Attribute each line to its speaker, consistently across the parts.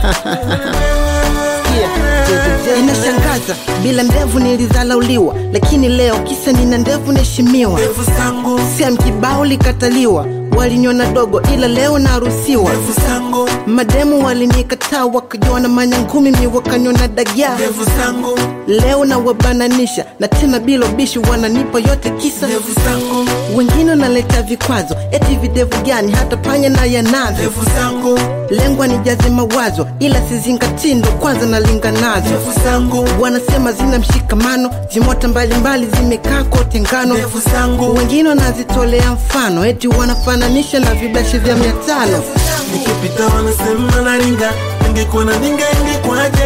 Speaker 1: Inashangaza, bila ndevu nilidhalauliwa, lakini leo kisa nina ndevu naheshimiwa.
Speaker 2: ndevu zangu
Speaker 1: Sam kibao likataliwa, waliniona dogo, ila leo naruhusiwa.
Speaker 2: ndevu zangu
Speaker 1: Mademu walinikataa wakajiona manyangumi, mi wakaniona dagaa.
Speaker 2: ndevu zangu
Speaker 1: Leo na wabananisha na tena bila ubishi, wananipa yote kisa
Speaker 2: ndevu zangu
Speaker 1: wengine wanaleta vikwazo, eti videvu gani hata panya na yanavyo.
Speaker 2: ndevu zangu
Speaker 1: Lengwa nijaze mawazo, ila sizingatii, ndo kwanza nalinga nazo.
Speaker 2: ndevu zangu
Speaker 1: Wanasema zina mshikamano, zimota mbalimbali zimekaa kote ngano.
Speaker 2: ndevu zangu
Speaker 1: Wengine wanazitolea mfano, eti wanafananisha na vibashi vya mia tano.
Speaker 2: nikipita wanasema naringa ingekuwa na ninga ingekwaje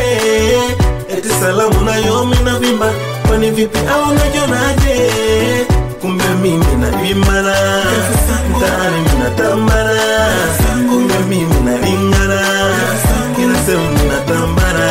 Speaker 2: eti salamu nayomi na vimba kwani vipi au najonaje kumbe mimi na imara mtaani minatambara kumbe mimi naringara kila sehemu minatambara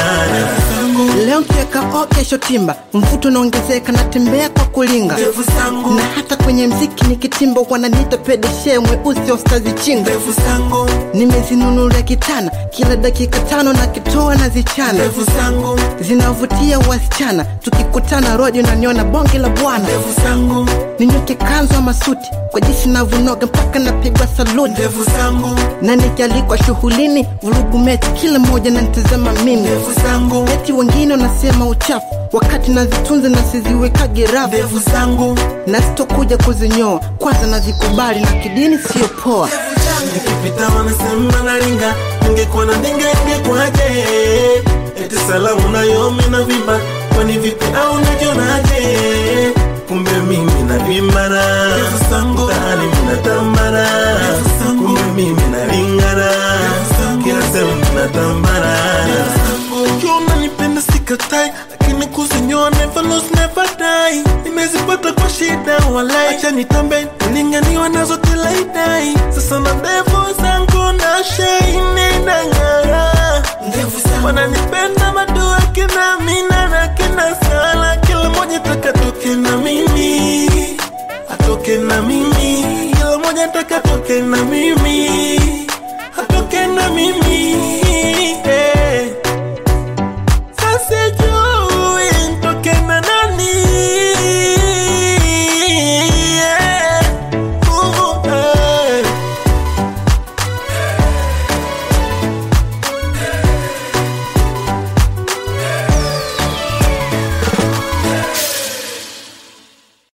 Speaker 1: Leo mkiweka o, kesho timba, mvuto unaongezeka, natembea kwa kulinga
Speaker 2: ndevu zangu
Speaker 1: na hata kwenye mziki nikitimba, wananiita pedeshe mweusi ostazi chinga.
Speaker 2: ndevu zangu
Speaker 1: Nimezinunulia kitana, kila dakika tano na kitoa na zichana,
Speaker 2: ndevu zangu
Speaker 1: zinavutia wasichana. Tukikutana rodi unaniona bonge la bwana,
Speaker 2: ndevu zangu
Speaker 1: ninyoke kanzu ama suti, kwa jinsi navonoga mpaka napigwa saluti,
Speaker 2: ndevu zangu
Speaker 1: na nikialikwa shughulini, vurugu mechi, kila mmoja nanitazama mimi.
Speaker 2: ndevu zangu
Speaker 1: Eti wengine wanasema uchafu, wakati nazitunza na siziwekage rafu,
Speaker 2: ndevu zangu
Speaker 1: na sitokuja kuzinyoa, kwanza nazikubali na kidini siyo poa.
Speaker 2: nikipita wanasema naringa ingekuwa na ndinga ingekwaje eti salamu nayomi na vimba kwani vipi au najonaje kumbe mimi na vimara mtaani minatambara kumbe mimi na ringara kila sehemu minatambara ukiwa unanipenda sikatai lakini kuzinyoa never lose never die nimezipata kwa shida walai acha nitambe nilinganiwa nazo tilaidai sasa na ndevu zangu na shaine na ng'ara wananipenda madua kina mina na kina sala kila moja taka toke na mimi atoke na mimi kila moja taka toke na mimi atoke na mimi